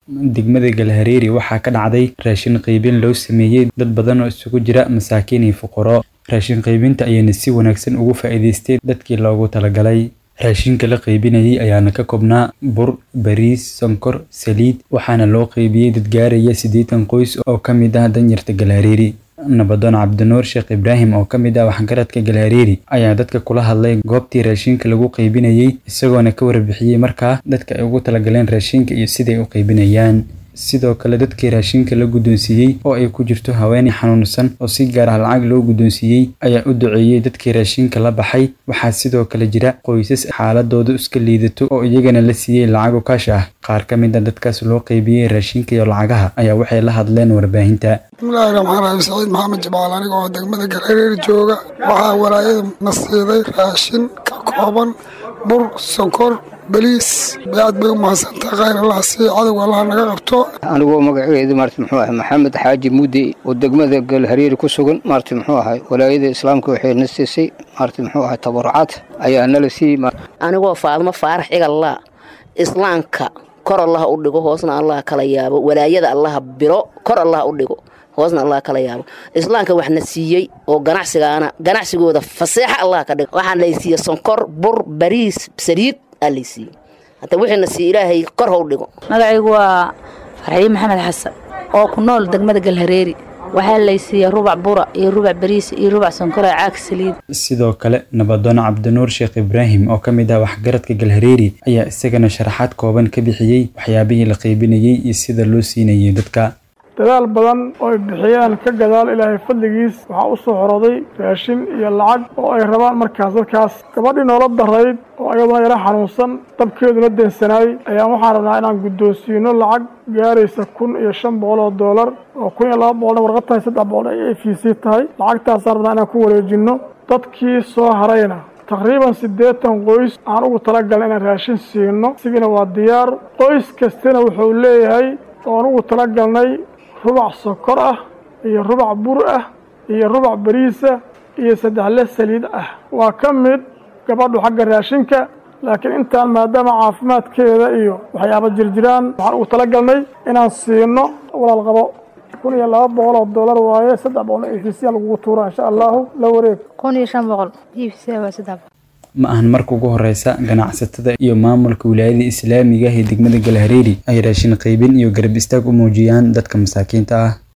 degmada galhareeri waxaa ka dhacday raashin qaybin loo sameeyey dad badan oo isugu jira masaakiin iyo fuqaro raashin qaybinta ayayna si wanaagsan ugu faa'iidaystay dadkii loogu talagalay raashinka la qaybinayay ayaana ka koobnaa bur bariis sonkor saliid waxaana loo qaybiyey dad gaaraya siddeetan qoys oo ka mid ah danyarta galhareeri nabadoon cabdinuur sheekh ibraahim oo ka mid ah waxgaradka galhareeri ayaa dadka kula hadlay goobtii raashinka lagu qaybinayey isagoona ka warbixiyey markaa dadka ay ugu talagaleen raashinka iyo siday u qaybinayaan sidoo kale dadkii raashinka la guddoonsiiyey oo ay ku jirto haweeney xanuunsan oo si gaar ah lacag loo guddoonsiiyey ayaa u duceeyey dadkii raashinka la baxay waxaa sidoo kale jira qoysas xaaladoodu iska liidato oo iyagana la siiyey lacago kaash ah qaar ka mid a dadkaas loo qaybiyey raashinka iyo lacagaha ayaa waxay la hadleen warbaahinta bismillaahi raxmaan raxiim saciid maxamed jamaal aniga oo degmada galhareeri jooga waxaa walaayada na siiday raashin ka kooban bur sonkor baliis aad bay u mahadsantaha khayr allah sii cadowga allah naga qabto anigoo magaceedu maarti muxuu ahay maxamed xaaji mudde oo degmada galhareeri ku sugan maarti muxuu ahay walaayada islaamka waxay na siisay maarti muxuu ahay tabarucaad ayaa nala siiyey anigoo faadmo faarax cigallaa islaamka kor allah u dhigo hoosna allah kala yaabo walaayada allaha biro kor allah u dhigo hoosna allah kala yaabo islaamka waxna siiyey oo ganacsigaana ganacsigooda faseexa allah ka dhigo waxaa laysiiye sonkor bur bariis saliid aa laysiiyey hata wixiina siiye ilaahay kor how dhigo magacaygu waa farxiin maxamed xasan oo ku nool degmada galhareeri waxaa laysiiyey rubac bura iyo rubac bariis iyo rubac sonkora caag saliid sidoo kale nabadoon cabdinuur sheekh ibraahim oo ka mid ah waxgaradka galhareeri ayaa isagana sharaxaad kooban ka bixiyey waxyaabihii la qaybinayey iyo sida loo siinayay dadka dadaal badan oo ay bixiyaan ka gadaal ilaahay fadligiis waxaa u soo xoroday raashin iyo lacag oo ay rabaan markaas dadkaas gabadhii noola darayd oo ayaduna yara xanuunsan dabkeeduna deensanaayey ayaan waxaan rabnaa inaan guddoonsiino lacag gaaraysa kun iyo shan boqol oo doolar oo kun iyo laba boqolna warqad tahay saddex boqol ay a v c tahay lacagtaasaan rabnaa inaan ku wareejinno dadkii soo harayna taqriiban siddeetan qoys aan ugu talagalna inaan raashin siino isigiina waa diyaar qoys kastana wuxuu leeyahay oan ugu talagalnay rubac sokor ah iyo rubac bur ah iyo rubac bariisa iyo saddexle saliid ah waa ka mid gabadhu xagga raashinka laakiin intaan maadaama caafimaadkeeda iyo waxyaaba jirjiraan waxaan ugu talagalnay inaan siino walaal qabo kun iyo laba boqol oo dollar waaye saddex boqol e v c lagugu tuura insha allahu la wareeg kun iyo shan boqol e v c waa saddex ma ahan marka ugu horeysa ganacsatada iyo maamulka wilaayada islaamiga ee degmada galhareeri ay raashin qaybin iyo garab istaag u muujiyaan dadka masaakiinta ah